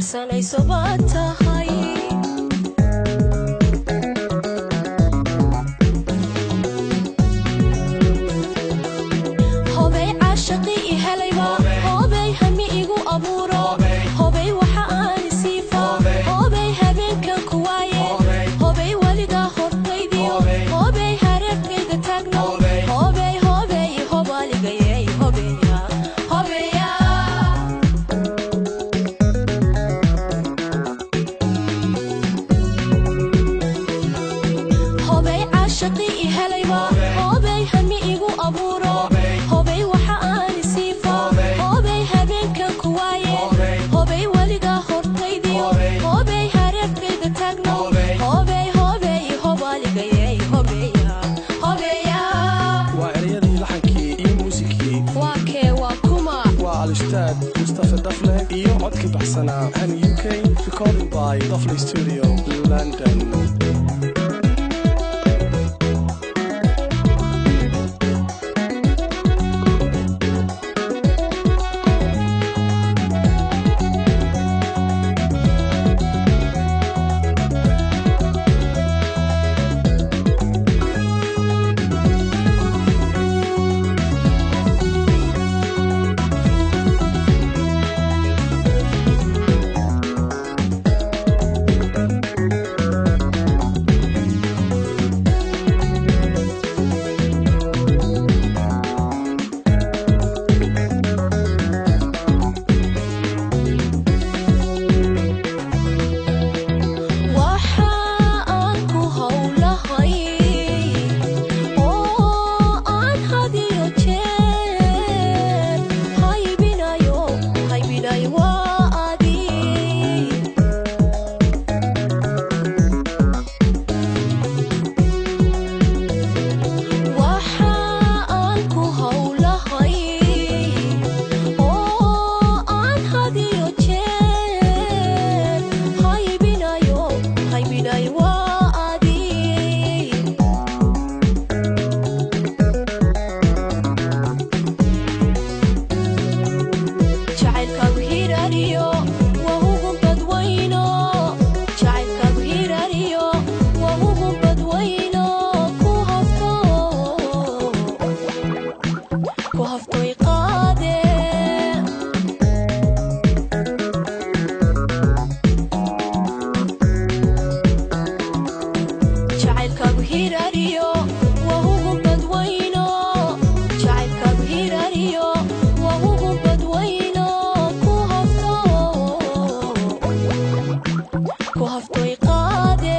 harsanayso baad tahay hobay caashaqi i helayba hobay hami igu abuuro hobay waxa aan isiifa hobay habeenkan ku waaye hobay weligaa hortaydiyo hobay hareerkayga taagno hobay hobay hobaligayey hobeya hobeya hobay caashaqi i helayba hobay hami igu abuuro hobay waxa aan isiifa hobay habeenkan ku waaye hobay weligaa hortaydiyo hobay hareerkayga taagno hobay hobay hobaligayey hobeya hobeya waa ereyadii laxankii iyo muusikii waa kee waa kuma waa al-ustaad mustafa dafle iyo codkii baxsanaa han u k recording by dafle studio london waxa aan ku howlahay oo aan hadiyo jeer haybinayo haybinayo waa adi waxa aan ku howlahay oo aan hadiyo jeer haybinayo haybinayo waa adi jacaylkaagu hiraariyo waa ugu badwayno jacaylkaagu hiraariyo waa ugu badwayno ku hafto ku haftoy qaade jacaylkaagu hiraariyo waa ugu badwayno jacaylkaagu hiraariyo waa ugu badwayno ku hafto ku haftoy qaade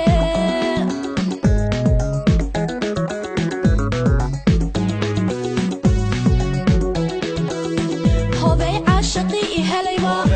hobay caashaqi i helayba